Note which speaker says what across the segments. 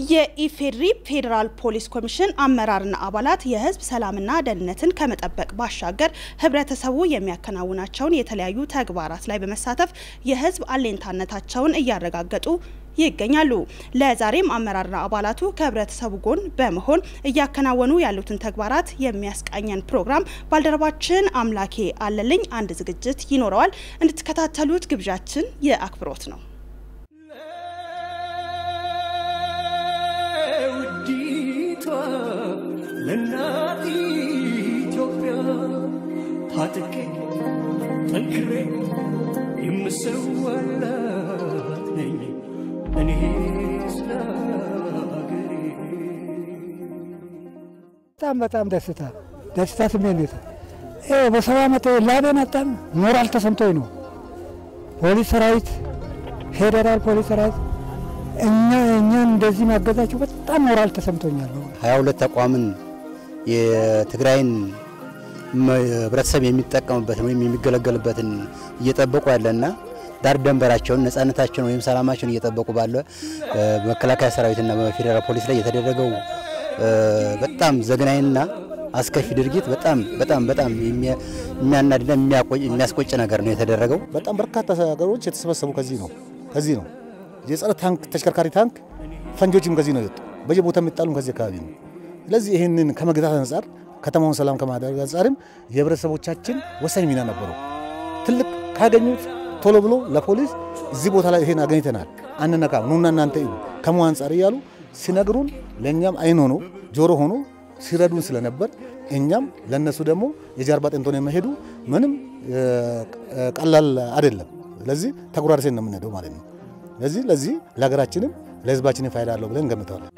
Speaker 1: የኢፌዴሪ ፌዴራል ፖሊስ ኮሚሽን አመራርና አባላት የሕዝብ ሰላምና ደህንነትን ከመጠበቅ ባሻገር ህብረተሰቡ የሚያከናውናቸውን የተለያዩ ተግባራት ላይ በመሳተፍ የሕዝብ አሌንታነታቸውን እያረጋገጡ ይገኛሉ። ለዛሬም አመራርና አባላቱ ከህብረተሰቡ ጎን በመሆን እያከናወኑ ያሉትን ተግባራት የሚያስቃኘን ፕሮግራም ባልደረባችን አምላኬ አለልኝ አንድ ዝግጅት ይኖረዋል። እንድትከታተሉት ግብዣችን የአክብሮት ነው።
Speaker 2: ውዲቷ ለእናት ኢትዮጵያ ታጥቄ ጠንክሬ የምሰዋላት ነኝ እኔ ስለ ሀገሬ።
Speaker 3: በጣም በጣም ደስታ ደስታ ስሜት ይኸው በሰባ ዓመት ላቤን አጣም ሞራል ተሰምቶኝ ነው። ፖሊስ ሰራዊት፣ ፌዴራል ፖሊስ ሰራዊት እኛ እኛን እንደዚህ ማገዛቸው በጣም ሞራል ተሰምቶኛል።
Speaker 4: ሀያ ሁለት ተቋምን የትግራይን ህብረተሰብ የሚጠቀምበትን ወይም የሚገለገልበትን እየጠበቁ ያለና ዳር ደንበራቸውን ነጻነታቸውን ወይም ሰላማቸውን እየጠበቁ ባለ በመከላከያ ሰራዊትና በፌዴራል ፖሊስ ላይ የተደረገው በጣም ዘግናኝና አስከፊ ድርጊት በጣም በጣም በጣም የሚያናድና የሚያስቆጭ ነገር ነው የተደረገው።
Speaker 5: በጣም በርካታ ሀገሮች የተሰበሰቡ ከዚህ ነው ከዚህ ነው የጸረ ታንክ ተሽከርካሪ ታንክ ፈንጆችም ከዚህ ነው የወጡ በየቦታ የሚጣሉም ከዚህ አካባቢ ነው። ስለዚህ ይህንን ከመግታት አንጻር ከተማውን ሰላም ከማድረግ አንጻርም የህብረተሰቦቻችን ወሳኝ ሚና ነበሩ። ትልቅ ካገኙት ቶሎ ብሎ ለፖሊስ እዚህ ቦታ ላይ ይሄን አገኝተናል፣ አንነካም፣ ኑና እናንተ እዩ ከሙ አንጻር እያሉ ሲነግሩን ለእኛም አይን ሆኖ ጆሮ ሆኖ ሲረዱን ስለነበር እኛም ለነሱ ደግሞ የጀርባ አጥንት ሆነን መሄዱ ምንም ቀላል አይደለም። ስለዚህ ተጉራርሴን ነው የምንሄደው ማለት ነው። ለዚህ ለዚህ ለሀገራችንም ለህዝባችንም ፋይዳ አለው ብለን እንገምተዋለን።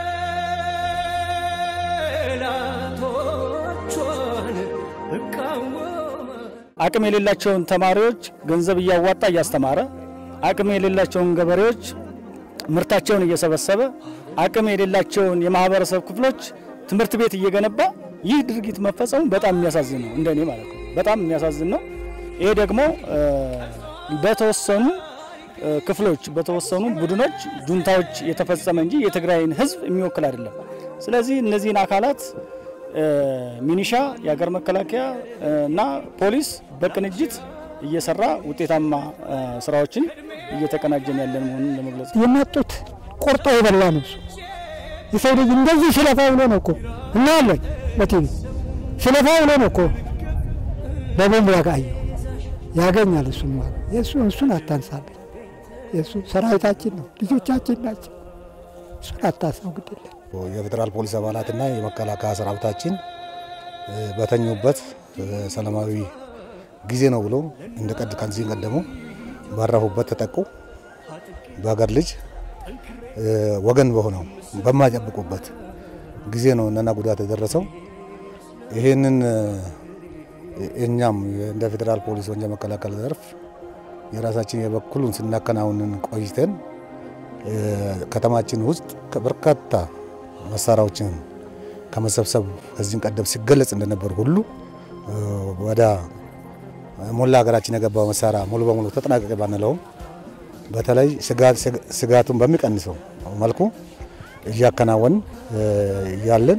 Speaker 2: ጠላቶቿን እቃወማለሁ።
Speaker 6: አቅም የሌላቸውን ተማሪዎች ገንዘብ እያዋጣ እያስተማረ፣ አቅም የሌላቸውን ገበሬዎች ምርታቸውን እየሰበሰበ፣ አቅም የሌላቸውን የማህበረሰብ ክፍሎች ትምህርት ቤት እየገነባ ይህ ድርጊት መፈጸሙ በጣም የሚያሳዝን ነው፣ እንደኔ ማለት ነው። በጣም የሚያሳዝን ነው። ይሄ ደግሞ በተወሰኑ ክፍሎች በተወሰኑ ቡድኖች ጁንታዎች የተፈጸመ እንጂ የትግራይን ህዝብ የሚወክል አይደለም። ስለዚህ እነዚህን አካላት ሚኒሻ፣ የሀገር መከላከያ እና ፖሊስ በቅንጅት እየሰራ ውጤታማ ስራዎችን እየተቀናጀን ያለን መሆኑን ለመግለጽ
Speaker 3: የመጡት ቆርጦ የበላ ነው። የሰው ልጅ እንደዚህ ስለፋ ብሎ ነው እኮ እናያለን በቲቪ ስለፋ ብሎ ነው እኮ በቦምብ ያጋየው ያገኛል። እሱን ማለት የእሱ እሱን አታንሳለን። የእሱ ሰራዊታችን ነው፣ ልጆቻችን ናቸው። እሱን አታስነው ግድለን
Speaker 5: የፌዴራል ፖሊስ አባላትና የመከላከያ ሰራዊታችን በተኙበት ሰላማዊ ጊዜ ነው ብሎ እንደ ቀድ ከዚህ ቀደሙ ባረፉበት ተጠቁ። በሀገር ልጅ ወገን በሆነው በማይጠብቁበት ጊዜ ነው እነና ጉዳት የደረሰው። ይህንን እኛም እንደ ፌዴራል ፖሊስ ወንጀል መከላከል ዘርፍ የራሳችን የበኩሉን ስናከናውንን ቆይተን ከተማችን ውስጥ በርካታ መሳሪያዎችን ከመሰብሰብ ከዚህም ቀደም ሲገለጽ እንደነበር ሁሉ ወደ ሞላ ሀገራችን የገባው መሳሪያ ሙሉ በሙሉ ተጠናቀቀ ባንለውም በተለይ ስጋቱን በሚቀንሰው መልኩ እያከናወን ያለን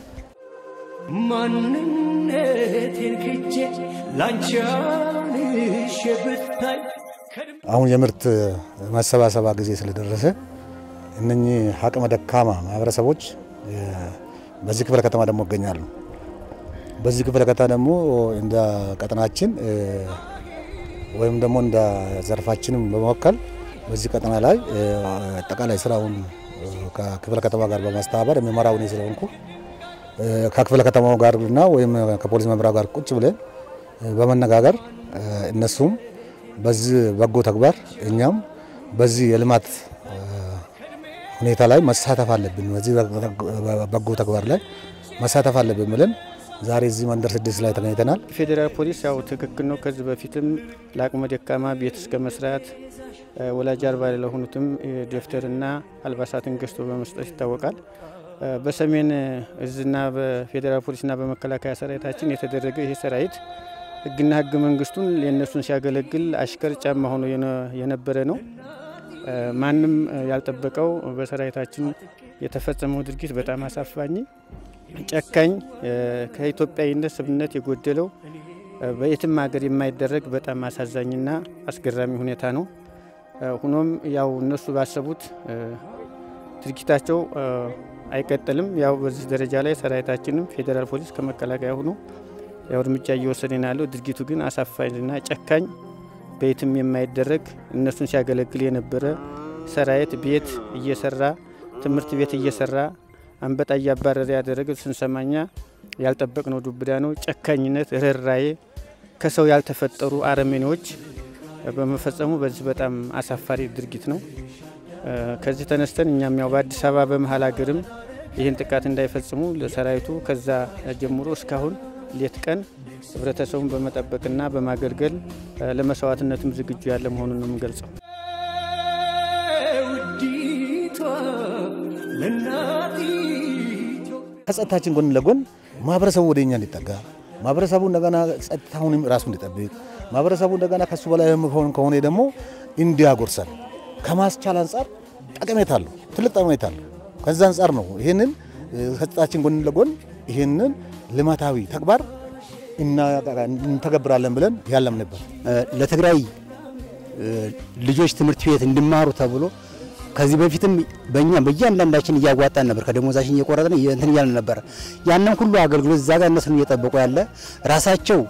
Speaker 2: ማንነቴን ክጄ ላንቺ አንሼ ብታይ
Speaker 5: አሁን የምርት መሰባሰባ ጊዜ ስለደረሰ እነኚህ አቅመ ደካማ ማህበረሰቦች በዚህ ክፍለ ከተማ ደግሞ ይገኛሉ። በዚህ ክፍለ ከተማ ደግሞ እንደ ቀጠናችን ወይም ደግሞ እንደ ዘርፋችንም በመወከል በዚህ ቀጠና ላይ አጠቃላይ ስራውን ከክፍለ ከተማ ጋር በማስተባበር የሚመራው እኔ ስለሆንኩ ከክፍለ ከተማው ጋርና ወይም ከፖሊስ መምሪያ ጋር ቁጭ ብለን በመነጋገር እነሱም በዚህ በጎ ተግባር እኛም በዚህ የልማት ሁኔታ ላይ መሳተፍ አለብን፣ በዚህ በጎ ተግባር ላይ መሳተፍ አለብን ብለን ዛሬ እዚህ መንደር ስድስት ላይ ተገኝተናል።
Speaker 7: ፌዴራል ፖሊስ ያው ትክክል ነው። ከዚህ በፊትም ለአቅመ ደካማ ቤት እስከ መስራት ወላጅ አልባ ለሆኑትም ደብተርና አልባሳትን ገዝቶ በመስጠት ይታወቃል። በሰሜን እዝና በፌዴራል ፖሊስና በመከላከያ ሰራዊታችን የተደረገ ይህ ሰራዊት ሕግና ሕገ መንግስቱን የእነሱን ሲያገለግል አሽከር ጫማ ሆኖ የነበረ ነው። ማንም ያልጠበቀው በሰራዊታችን የተፈጸመው ድርጊት በጣም አሳፋኝ፣ ጨካኝ፣ ከኢትዮጵያዊነት ስብነት የጎደለው በየትም ሀገር የማይደረግ በጣም አሳዛኝና አስገራሚ ሁኔታ ነው። ሆኖም ያው እነሱ ባሰቡት ድርጊታቸው አይቀጥልም። ያው በዚህ ደረጃ ላይ ሰራዊታችንም ፌዴራል ፖሊስ ከመከላከያ ሆኖ ያው እርምጃ እየወሰደ ነው ያለው። ድርጊቱ ግን አሳፋኝና ጨካኝ በየትም የማይደረግ እነሱን ሲያገለግል የነበረ ሰራዊት ቤት እየሰራ ትምህርት ቤት እየሰራ አንበጣ እያባረረ ያደረገ ስንሰማኛ ያልጠበቅነው ዱብዳ ነው። ጨካኝነት፣ ርኅራዬ ከሰው ያልተፈጠሩ አረመኔዎች በመፈጸሙ በዚህ በጣም አሳፋሪ ድርጊት ነው። ከዚህ ተነስተን እኛም ያው በአዲስ አበባ በመሀል ሀገርም ይህን ጥቃት እንዳይፈጽሙ ለሰራዊቱ ከዛ ጀምሮ እስካሁን ሌት ቀን ህብረተሰቡን በመጠበቅና በማገልገል ለመስዋዕትነትም ዝግጁ ያለ መሆኑን ነው የምገልጸው።
Speaker 2: ውዲቷ ለእናት
Speaker 5: ከጸጥታችን ጎን ለጎን ማህበረሰቡ ወደ እኛ እንዲጠጋ ማህበረሰቡ እንደገና ጸጥታውንም ራሱ እንዲጠብቅ ማህበረሰቡ እንደገና ከሱ በላይ ከሆነ ደግሞ እንዲያጎርሰን ከማስቻል አንጻር ጠቀሜታ አለው፣ ትልቅ ጠቀሜታ አለው። ከዛ አንጻር ነው ይህንን ከጸጥታችን ጎን ለጎን ይህንን ልማታዊ ተግባር እንተገብራለን ብለን ያለም ነበር።
Speaker 4: ለትግራይ ልጆች ትምህርት ቤት እንዲማሩ ተብሎ ከዚህ በፊትም በእኛ በእያንዳንዳችን እያዋጣን ነበር፣ ከደሞዛችን እየቆረጥን እንትን እያልን ነበር። ያንን ሁሉ አገልግሎት እዛ ጋር እነሱን እየጠበቁ ያለ ራሳቸው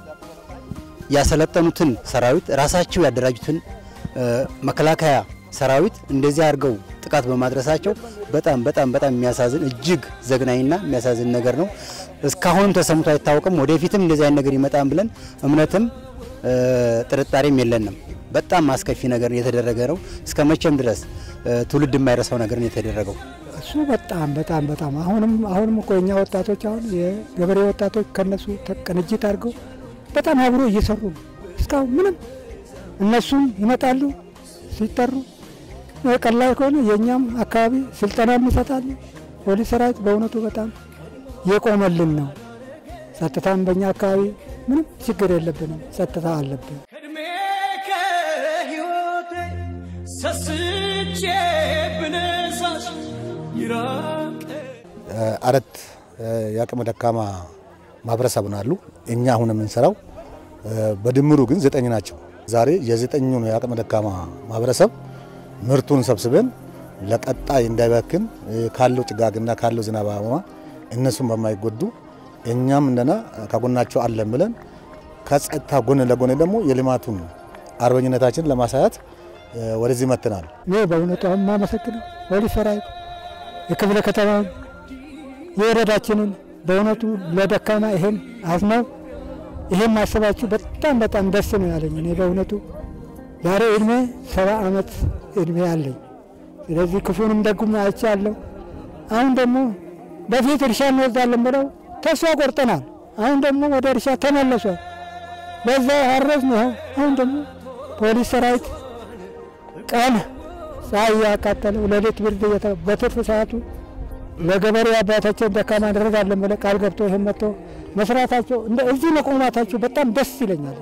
Speaker 4: ያሰለጠኑትን ሰራዊት ራሳቸው ያደራጁትን መከላከያ ሰራዊት እንደዚህ አድርገው ጥቃት በማድረሳቸው በጣም በጣም በጣም የሚያሳዝን እጅግ ዘግናኝና የሚያሳዝን ነገር ነው። እስካሁንም ተሰምቶ አይታወቅም። ወደፊትም እንደዚህ አይነት ነገር ይመጣን ብለን እምነትም ጥርጣሬም የለንም። በጣም አስከፊ ነገር የተደረገ ነው። እስከ መቼም ድረስ ትውልድ የማይረሳው ነገር ነው የተደረገው።
Speaker 3: እሱ በጣም በጣም በጣም አሁንም አሁንም እኮ የኛ ወጣቶች አሁን የገበሬ ወጣቶች ከነሱ ቅንጅት አድርገው በጣም አብሮ እየሰሩ ነው። እስካሁን ምንም እነሱም ይመጣሉ ሲጠሩ ቀላል ከሆነ የእኛም አካባቢ ስልጠና ይሰጣሉ። ፖሊስ ሰራዊት በእውነቱ በጣም የቆመልን ነው። ጸጥታም በእኛ አካባቢ ምንም ችግር የለብንም። ጸጥታ አለብን።
Speaker 2: ከእድሜ ከሕይወቴ ሰስቼ ብነሳሽ ይራቅ
Speaker 5: አረት የአቅመ ደካማ ማህበረሰብ አሉ። እኛ አሁን የምንሰራው በድምሩ ግን ዘጠኝ ናቸው። ዛሬ የዘጠኙን የአቅመ ደካማ ማህበረሰብ ምርቱን ሰብስበን ለቀጣይ እንዳይበክን ካለው ጭጋግና ካለው ዝናባማ እነሱም በማይጎዱ እኛም እንደና ከጎናቸው አለን ብለን ከጸጥታ ጎን ለጎን ደግሞ የልማቱን አርበኝነታችን ለማሳያት ወደዚህ መጥተናል።
Speaker 3: እኔ በእውነቱ አሁን የማመሰግነው ፖሊስ ሰራዊት የክፍለ ከተማውን የወረዳችንን በእውነቱ ለደካማ ይሄን አዝነው ይሄን ማሰባችሁ በጣም በጣም ደስ ነው ያለኝ። እኔ በእውነቱ ዛሬ እድሜ ሰባ ዓመት እድሜ አለኝ። ስለዚህ ክፉንም ደጉም አይቻለሁ። አሁን ደግሞ በፊት እርሻ እንወስዳለን ብለው ተስፋ ቆርጠናል። አሁን ደግሞ ወደ እርሻ ተመለሷል። በዛ አረስ ነው። አሁን ደግሞ ፖሊስ ሰራዊት ቀን ፀሐይ እያቃጠለው ሌሊት ብርድ በትርፍ ሰዓቱ ለገበሬ አባታቸውን ደካማ እናደርጋለን ብለው ቃል ገብቶ ይህን መጥቶ መስራታቸው እንደ እዚህ መቆማታቸው በጣም ደስ ይለኛል።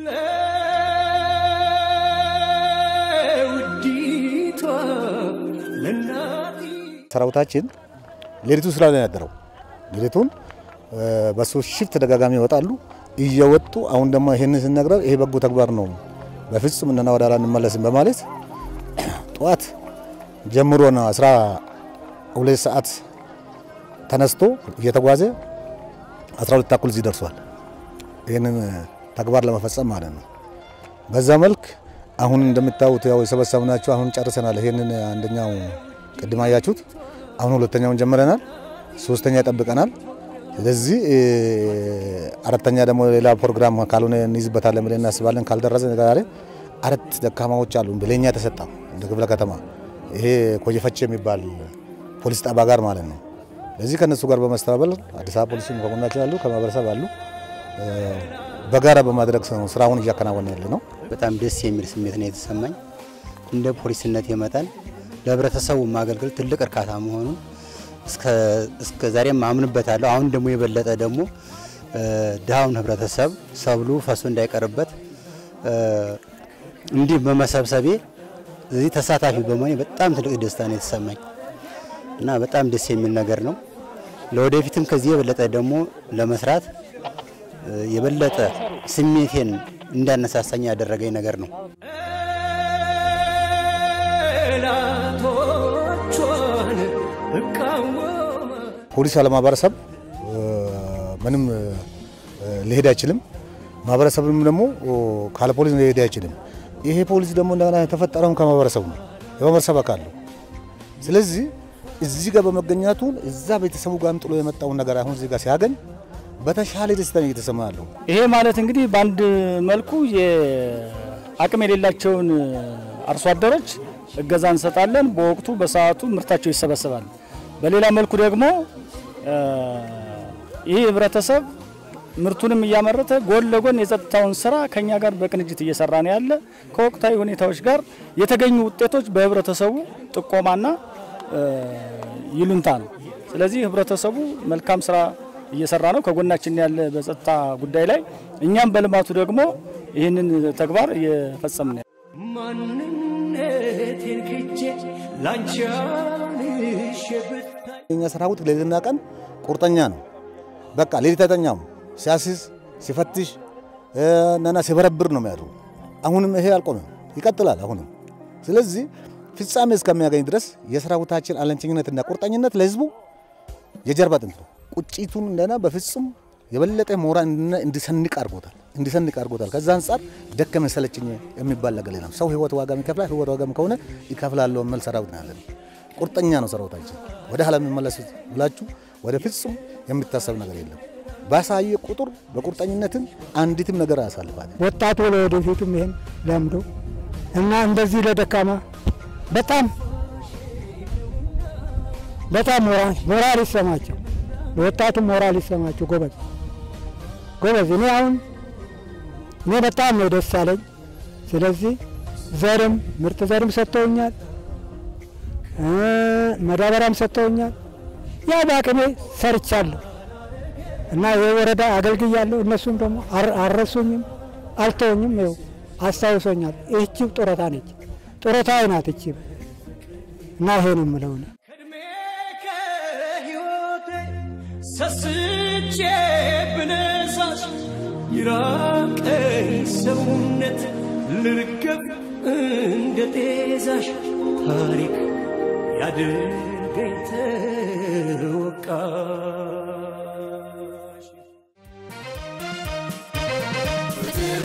Speaker 2: ለውዲቷ ለእናት
Speaker 5: ሰራዊታችን ሌሊቱ ስራ ላይ ያደረው ሌሊቱን በሱ ሽፍት ተደጋጋሚ ይወጣሉ። እየወጡ አሁን ደግሞ ይህንን ስነግረው ይሄ በጎ ተግባር ነው፣ በፍጹም እና ወደ ኋላ እንመለስም በማለት ጠዋት ጀምሮ ነው አስራ ሁለት ሰዓት ተነስቶ እየተጓዘ አስራ ሁለት ተኩል እዚህ ደርሷል። ይህንን ተግባር ለመፈጸም ማለት ነው። በዛ መልክ አሁን እንደምታዩት ያው የሰበሰብናቸው አሁን ጨርሰናል። ይህንን አንደኛው ቅድም አያችሁት። አሁን ሁለተኛውን ጀምረናል። ሶስተኛ ይጠብቀናል። ስለዚህ አራተኛ ደግሞ ሌላ ፕሮግራም ካልሆነ እንይዝበታለን ብለን እናስባለን። ካልደረሰ ዛሬ አራት ደካማዎች አሉ ብለኛ የተሰጣ እንደ ክፍለ ከተማ ይሄ ኮየፈቼ የሚባል ፖሊስ ጣቢያ ጋር ማለት ነው። ለዚህ ከነሱ ጋር በመስተባበር አዲስ አበባ ፖሊስም ከጎናችን አሉ፣ ከማህበረሰብ አሉ። በጋራ በማድረግ ነው ስራውን እያከናወነ ያለ ነው።
Speaker 4: በጣም ደስ የሚል ስሜት ነው የተሰማኝ። እንደ ፖሊስነት የመጠን ለህብረተሰቡ ማገልገል ትልቅ እርካታ መሆኑን እስከ ዛሬም አምንበታለሁ። አሁን ደግሞ የበለጠ ደግሞ ድሃውን ህብረተሰብ ሰብሉ ፈሶ እንዳይቀርበት እንዲህ በመሰብሰቤ እዚህ ተሳታፊ በመሆኔ በጣም ትልቅ ደስታ ነው የተሰማኝ። እና በጣም ደስ የሚል ነገር ነው። ለወደፊትም ከዚህ የበለጠ ደግሞ ለመስራት የበለጠ ስሜቴን እንዳነሳሳኝ ያደረገኝ ነገር ነው።
Speaker 2: ጠላቶቿን እቃወማ
Speaker 5: ፖሊስ ያለ ማህበረሰብ ምንም ሊሄድ አይችልም። ማህበረሰብም ደግሞ ካለ ፖሊስ ሊሄድ አይችልም። ይሄ ፖሊስ ደግሞ እንደገና የተፈጠረውም ከማህበረሰቡ ነው፣ የማህበረሰብ አካል ነው። ስለዚህ እዚህ ጋር በመገኘቱ እዛ ቤተሰቡ ጋርም ጥሎ የመጣውን ነገር አሁን እዚህ ጋር ሲያገኝ በተሻለ ደስታ እየተሰማ ያለው
Speaker 6: ይሄ ማለት እንግዲህ በአንድ መልኩ የአቅም የሌላቸውን አርሶ አደሮች እገዛ እንሰጣለን። በወቅቱ በሰዓቱ ምርታቸው ይሰበሰባል። በሌላ መልኩ ደግሞ ይህ ህብረተሰብ ምርቱንም እያመረተ ጎን ለጎን የጸጥታውን ስራ ከኛ ጋር በቅንጅት እየሰራ ነው ያለ። ከወቅታዊ ሁኔታዎች ጋር የተገኙ ውጤቶች በህብረተሰቡ ጥቆማና ይሉንታ ነው። ስለዚህ ህብረተሰቡ መልካም ስራ እየሰራ ነው፣ ከጎናችን ያለ በጸጥታ ጉዳይ ላይ፣ እኛም በልማቱ ደግሞ ይህንን ተግባር እየፈጸምን ነው።
Speaker 2: ማንነቴን ክጄ ላንቺ አንሼ ብታይ
Speaker 5: የኛ ሰራዊት ሌሊትና ቀን ቁርጠኛ ነው። በቃ ሌሊት አይተኛም። ሲያስይዝ ሲፈትሽ እና ሲበረብር ነው የሚያድሩ። አሁንም ይሄ አልቆመም፣ ይቀጥላል አሁንም። ስለዚህ ፍጻሜ እስከሚያገኝ ድረስ የሰራዊታችን አለንቸኝነትና ቁርጠኝነት ለህዝቡ የጀርባ አጥንት ነው። ቁጭቱን እንደና በፍጹም የበለጠ ሞራል እንዲሰንቅ አድርጎታል እንዲሰንቅ አድርጎታል። ከዛ አንጻር ደከመኝ ሰለቸኝ የሚባል ነገር የለም። ሰው ህይወት ዋጋ ይከፍላል። ህይወት ዋጋ ከሆነ ይከፍላለሁ የሚል ሰራዊት ነው ያለን። ቁርጠኛ ነው ሰራዊታችን። ወደ ኋላ የሚመለስ ብላችሁ ወደ ፍጹም የሚታሰብ ነገር የለም። ባሳየ ቁጥር በቁርጠኝነትም አንዲትም ነገር አያሳልፋል።
Speaker 3: ወጣቱ ለወደፊቱም ይሄን ለምዶ እና እንደዚህ ለደካማ በጣም በጣም ሞራል ሞራል ይሰማቸው፣ ለወጣቱም ሞራል ይሰማቸው። ጎበዝ ጎበዝ። እኔ አሁን እኔ በጣም ነው ደስ አለኝ። ስለዚህ ዘርም ምርጥ ዘርም ሰጥተውኛል፣ መዳበሪያም ሰጥተውኛል። ያ በአቅሜ ሰርቻለሁ እና የወረዳ አገልግያለሁ። እነሱም ደግሞ አልረሱኝም፣ አልተውኝም። ይኸው አስታውሶኛል። ይህቺው ጡረታ ነች፣ ጡረታ ናት ይቺ እና ይሄ ነው የምለው እኔ።
Speaker 2: ከእድሜ ከሕይወቴ ሰስቼ ብነሳሽ ይራቀኝ ሰውነት ልርገብ እንደ ጤዛሽ ታሪክ ያድርገኝ